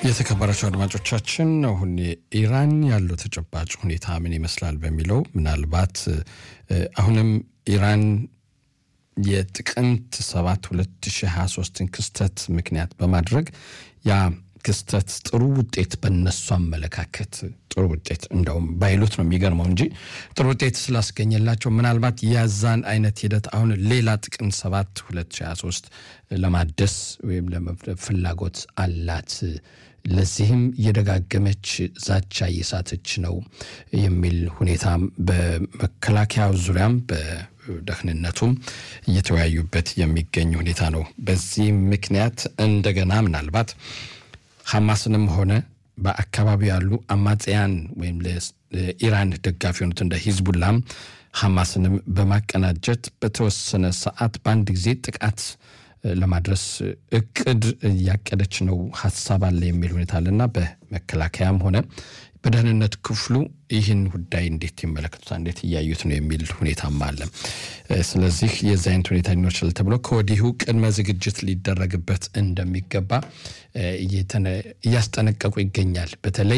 የተከበራቸው አድማጮቻችን አሁን ኢራን ያለው ተጨባጭ ሁኔታ ምን ይመስላል በሚለው ምናልባት አሁንም ኢራን የጥቅምት 7 2023ን ክስተት ምክንያት በማድረግ ያ ክስተት ጥሩ ውጤት በነሱ አመለካከት ጥሩ ውጤት እንደውም ባይሉት ነው የሚገርመው እንጂ ጥሩ ውጤት ስላስገኘላቸው ምናልባት የዛን አይነት ሂደት አሁን ሌላ ጥቅምት 7 2023 ለማደስ ወይም ፍላጎት አላት። ለዚህም እየደጋገመች ዛቻ እየሳተች ነው የሚል ሁኔታ በመከላከያው ዙሪያም በደህንነቱም እየተወያዩበት የሚገኝ ሁኔታ ነው። በዚህ ምክንያት እንደገና ምናልባት ሐማስንም ሆነ በአካባቢው ያሉ አማጽያን ወይም ለኢራን ደጋፊ የሆኑት እንደ ሂዝቡላም ሐማስንም በማቀናጀት በተወሰነ ሰዓት በአንድ ጊዜ ጥቃት ለማድረስ እቅድ እያቀደች ነው፣ ሀሳብ አለ የሚል ሁኔታ አለና በመከላከያም ሆነ በደህንነት ክፍሉ ይህን ጉዳይ እንዴት ይመለከቱታል፣ እንዴት እያዩት ነው የሚል ሁኔታም አለ። ስለዚህ የዚህ አይነት ሁኔታ ሊኖር ይችላል ተብሎ ከወዲሁ ቅድመ ዝግጅት ሊደረግበት እንደሚገባ እያስጠነቀቁ ይገኛል። በተለይ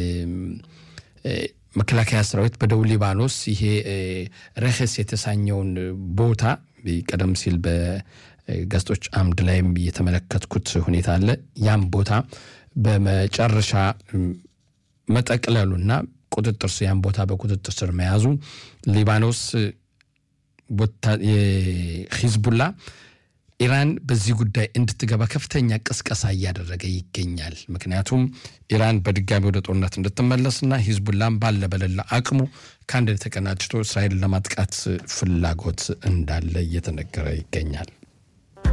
መከላከያ ሰራዊት በደቡብ ሊባኖስ ይሄ ረኸስ የተሳኘውን ቦታ ቀደም ሲል በጋዜጦች አምድ ላይም የተመለከትኩት ሁኔታ አለ። ያም ቦታ በመጨረሻ መጠቅለሉና ቁጥጥር ስር ያን ቦታ በቁጥጥር ስር መያዙ ሊባኖስ ሂዝቡላ ኢራን በዚህ ጉዳይ እንድትገባ ከፍተኛ ቅስቀሳ እያደረገ ይገኛል። ምክንያቱም ኢራን በድጋሚ ወደ ጦርነት እንድትመለስና ሂዝቡላም ባለ በሌላ አቅሙ ከአንድ ተቀናጅቶ እስራኤልን ለማጥቃት ፍላጎት እንዳለ እየተነገረ ይገኛል።